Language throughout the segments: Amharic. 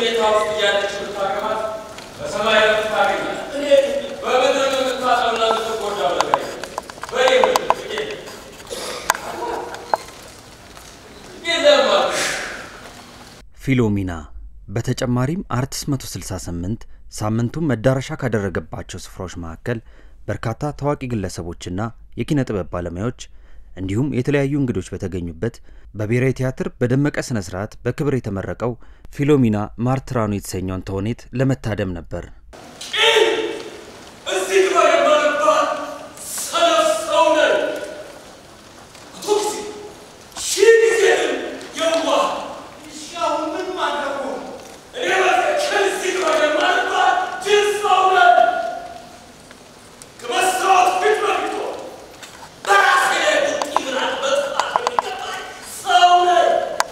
መኝታ ውስጥ እያለች ብታገባት በሰማይ ረፍት ታገኛለህ። እኔ በምድር የምታጠውና የምትጎዳው ነገር የለም። በይ ጥቂት የለም አልኩህ። ፊሎሚና በተጨማሪም አርትስ 168 ሳምንቱን መዳረሻ ካደረገባቸው ስፍራዎች መካከል በርካታ ታዋቂ ግለሰቦችና የኪነ ጥበብ ባለሙያዎች እንዲሁም የተለያዩ እንግዶች በተገኙበት በብሔራዊ ቲያትር በደመቀ ስነ ስርዓት በክብር የተመረቀው ፊሎሚና ማርትራኑ የተሰኘውን ተውኔት ለመታደም ነበር። እዚህ ግባ የማልባል ሰነፍ ሰው ነኝ። መቶ ጊዜ ሺህ ጊዜ ግን የዋህ እሺ፣ አሁን ምን ማድረጉ? እኔ በትክክል እዚህ ግባ የማልባል ጅል ሰው ነኝ። ከመስታወት ፊት ለፊት በራሴ ላይ ቡጢ ምናምን መጥፋት የሚገባኝ ሰው ነኝ።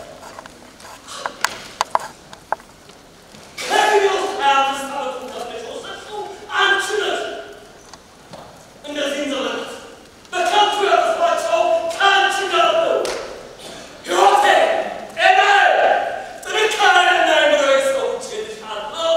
ከእድሜ ውስጥ ሀያ አምስት ዓመቱን ከፍለሽ የወሰድሽው አንቺ ነሽ። እነዚህን ዘመናት በከንቱ ያጠፋቸው ከአንቺ ጋር ነው። ሕይወቴ፣ ጤናዬ፣ ጥንካሬና የምድራዊ ሰዎች እልሻለሁ።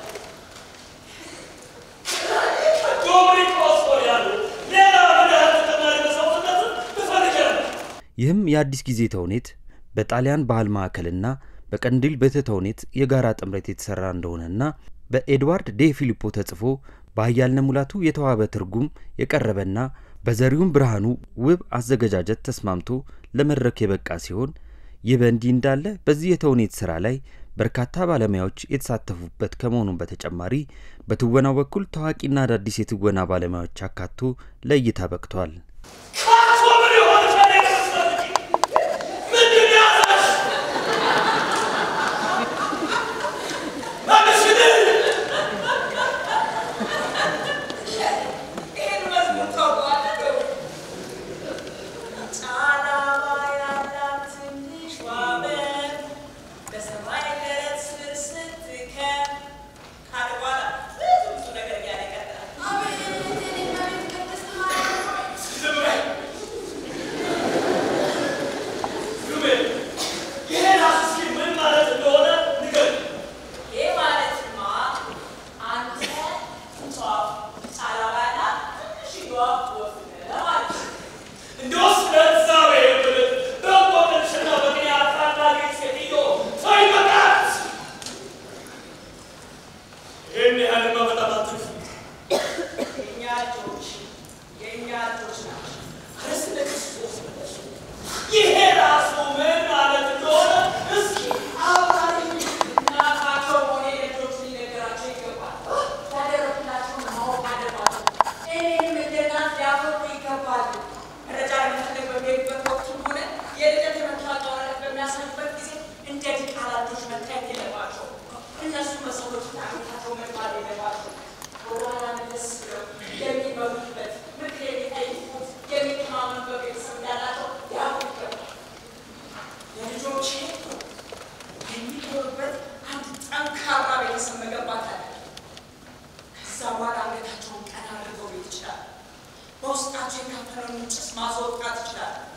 ከዶሚኒኮስ ወዲያ ያሉ ሌላ ምን ያህል ተጨማሪ መስዋዕትነትን ትፈልጊያለሽ? ይህም የአዲስ ጊዜ ተውኔት በጣሊያን ባህል ማዕከልና በቀንዲል ቤተ ተውኔት የጋራ ጥምረት የተሰራ እንደሆነና በኤድዋርድ ዴ ፊሊፖ ተጽፎ በአያልነ ሙላቱ የተዋበ ትርጉም የቀረበና በዘሪሁን ብርሃኑ ውብ አዘገጃጀት ተስማምቶ ለመድረክ የበቃ ሲሆን ይህ በእንዲህ እንዳለ በዚህ የተውኔት ስራ ላይ በርካታ ባለሙያዎች የተሳተፉበት ከመሆኑም በተጨማሪ በትወናው በኩል ታዋቂና አዳዲስ የትወና ባለሙያዎች አካቶ ለእይታ በቅቷል። ካቶ ምን የሆነ ከእኔ ጋር ስትፈልጊ? ምንድን ያዘሽ? መልሽልኝ! ይህን መዝሙር ታውቀዋለህ? ጫላማ ያላት ትንሿ በግ በሰማይ ገረት ስር ስትከብ ካለ በኋላ ብዙ ብዙ ነገር እያለ ይቀጥላል። ዝም በይ! ዝም በይ! ይሄ ራስ እስኪ ምን ማለት እንደሆነ ንገሪኝ። ይህ ማለትማ አንተ ትንሿ ጫላማ ያላት ትንሽዬዋ ወፍ ነህ ማለት ነው። እንዲያውስ ለእግዚአብሔር ብለሽ በእንቆቅልሽና በምክንያት ታላቂት ሴትዮ ተይ በቃት! ይህን ያህልማ በጣም አትግፊ። የእኛ ልጆች የእኛ ልጆች ናቸው። ኧረ ስለ ክርስቶስ ብለሽ ይሄ ራሱ ምን ማለት እንደሆነ እስኪ አብራሪኝ። እናታቸው ሆነ ልጆች ሊነገራቸው ይገባል። ያደረጉላቸውን ማወቅ አለባቸው። እኔንም እንደ እናት ሊያፈሩ ይገባል። መረጃ ለመፈለግ በሚሄዱበት ወቅትም ሆነ የልደት የመታወቂያ ወረቀት በሚያሳዩበት ጊዜ እንደ ዲቃላ ልጆች መታየት የለባቸው። እነሱ በሰዎች ታሪካቸው መግባት የለባቸው። ወደኋላ መለስ ብለው የሚበሉበት ምክር የሚጠይቁት የሚተማመኑበት ቤተሰብ እንዳላቸው ሊያውቁ ይገባል። ለልጆቼ የሚኖሩበት አንድ ጠንካራ ቤተሰብ መገንባት አለ። ከዛ በኋላ አንገታቸውን ቀና አድርገው ቤት ይችላል። በውስጣቸው የካፈለውን ጭስ ማስወጣት ይችላል።